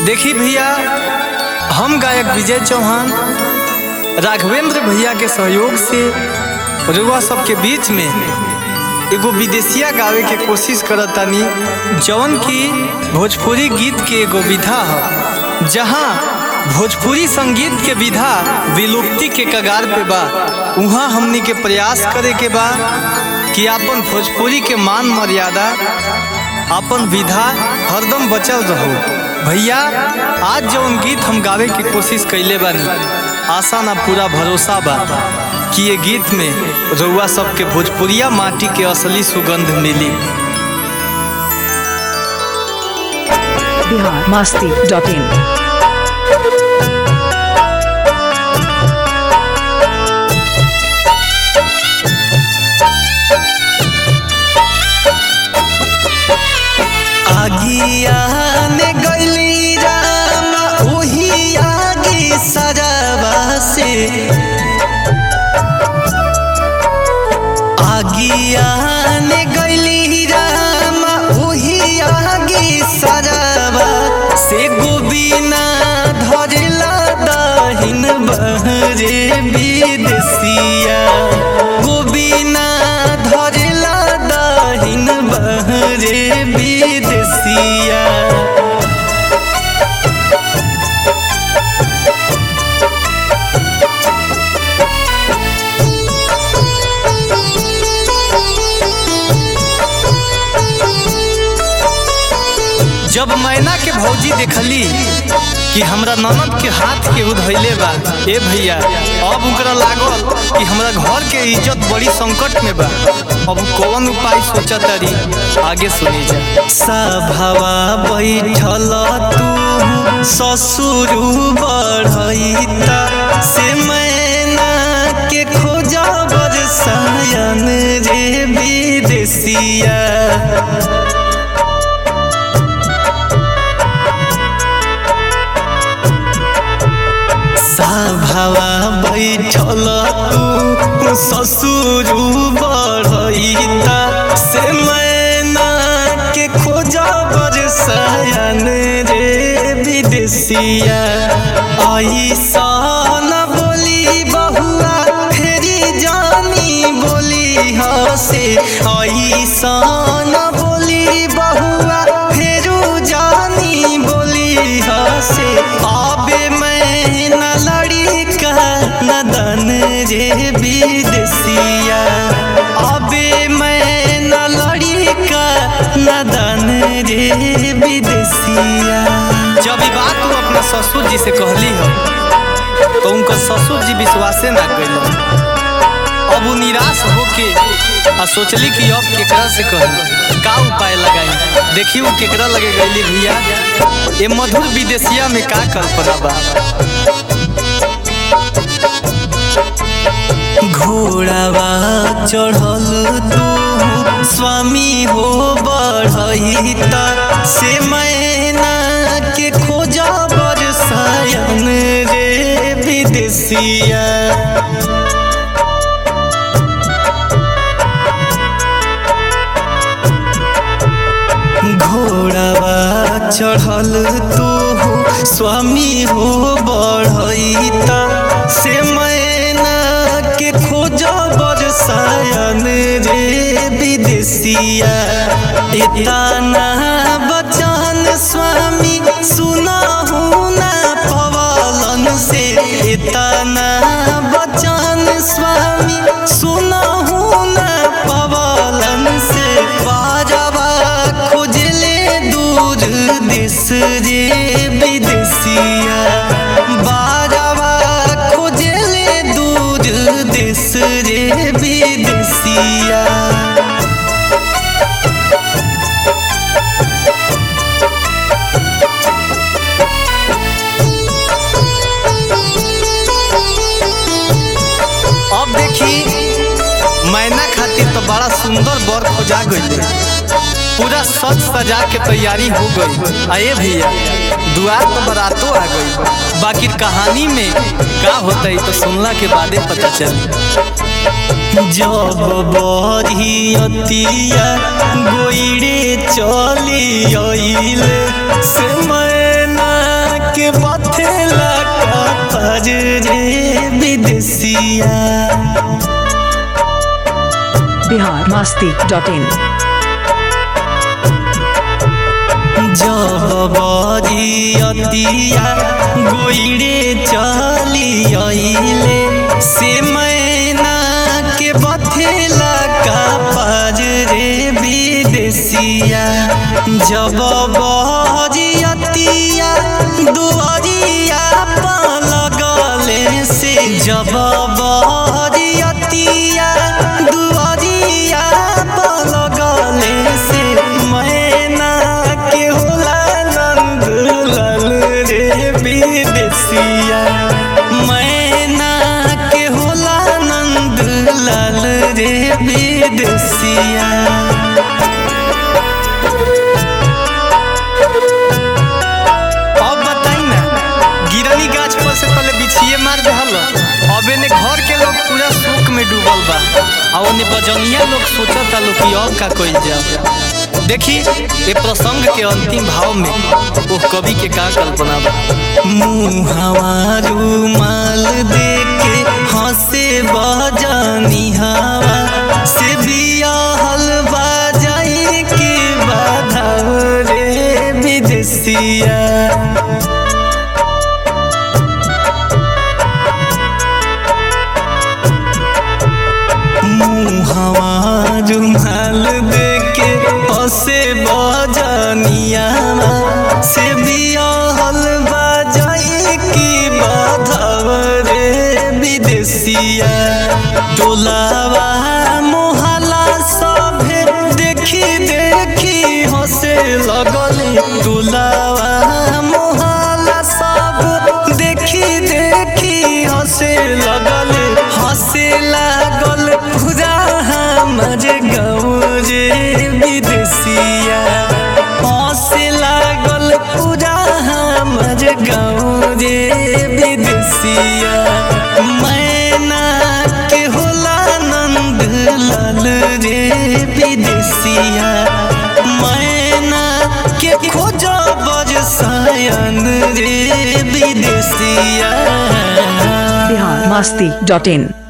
देखी भैया हम गायक विजय चौहान राघवेंद्र भैया के सहयोग से रुआ सबके बीच में एगो विदेशिया गावे के कोशिश करतानी जवन की भोजपुरी गीत के एगो विधा ह जहाँ भोजपुरी संगीत के विधा विलुप्ति के कगार पे बा उहाँ हमनी के प्रयास करे के बा कि अपन भोजपुरी के मान मर्यादा अपन विधा हरदम बचल रहो भैया आज जौन गीत हम गावे की कोशिश कैले बानी आशा ना पूरा भरोसा बा कि ये गीत में रउआ सबके भोजपुरिया माटी के असली सुगंध मिली बिहार मास्ती डॉट इन आगिया ने गैली राम ओही आगी सजावा से आगिया ने गैली राम ओही आगी सजावा से गोबिना धरला दहिन बहरे विदेसिया गोबिना धरला दहिन बहरे विदेसिया जब मैना के भौजी देखली कि हमरा ननद के हाथ के उधैले बा ए भैया अब ओकरा लागल कि हमरा घर के इज्जत बड़ी संकट में बा अब कौन उपाय सोचतारी आगे सुनी जा सभावा बैठल तू ससुर बढ़ैता से मैना के खोजा बरसायन रे विदेसिया साभावा बैठल तू ससुर बढ़ैता से मैना के खोजा बरसायन रे विदेसिया ऐसा न बोली बहुआ फेरी जानी बोली हसे ऐसा न बोली बहुआ फेरू जानी बोली हसे आबे मैं न लड़ी का नदन रे विदेसिया अबे मैं न लड़ी का नदन रे विदेसिया जब ई बात तू अपना ससुर जी से कहली हो तो उनका ससुर जी विश्वासे ना कैल अब वो निराश होके आ सोचली कि अब केकरा से कही का उपाय लगाई देखी वो केकरा लगे गईली भैया ये मधुर विदेशिया में का कल्पना बा घोड़ावा चढ़ल तू स्वामी हो बढ़ैता से मैना के खोजा बरसायन रे विदेशिया घोड़ावा चढ़ल तू स्वामी हो बढ़ैता से मैना के खोज बरसायन रे विदेसिया इतना बचन स्वामी सुनहु ना पवलन से इतना बचन स्वामी सुनहु ना पवलन से बाजवा खोजले दूर देश रे विदेसिया बाजवा खोजले दूर देश रे विदेसिया अब देखी मैना खातिर तो बड़ा सुंदर बर खोजा गई पूरा सज सजा के तैयारी हो गई आए भैया दुआर तो बरातो आ गई बाकी कहानी में का होता है तो सुनला के बादे पता चली जब बरियतिया गोइरे चली आइले से मैना के बथेला का पज रे विदेसिया बिहार मस्ती डॉट इन जबरियतिया गोइरे चली अइले से मैना के बथेला का पज रे विदेसिया जब बरियतिया दुआरिया लगले से जब बरियतिया दुआरिया लगले से मैना के होला नंद लाल रे विदेसिया मैना के होला नंद लाल रे विदेसिया अब बताई ना गिरनी गाछ पर से पहले बिछिए मार दहल अबे ने घर के लोग पूरा शोक में डूबल बा आ ओने बजनिया लोग सोचता लोग कि अब का कइल जा देखी ये प्रसंग के अंतिम भाव में वो कवि के का कल्पना बा मुहावा रुमाल दे के हंसे बजनी हवा से बियाहल बाजाई के बाधा रे विदेसिया मुहवा रुमाल देके हसे बजनिया से बियाहल बजाई की बाधव रे विदेसिया टोलावा मोहला सभे देखी देखी हसे लगल टोलावा मोहला सब देखी देखी हसे लगल हसे लागल पूरा हमर गाँव रे विदेसिया हसे लागल पूरा हमर गाँव रे विदेसिया मैना के होला नंद लाल रे विदेसिया मैना के खोज बरसायन रे विदेसिया बिहार मस्ती डॉट इन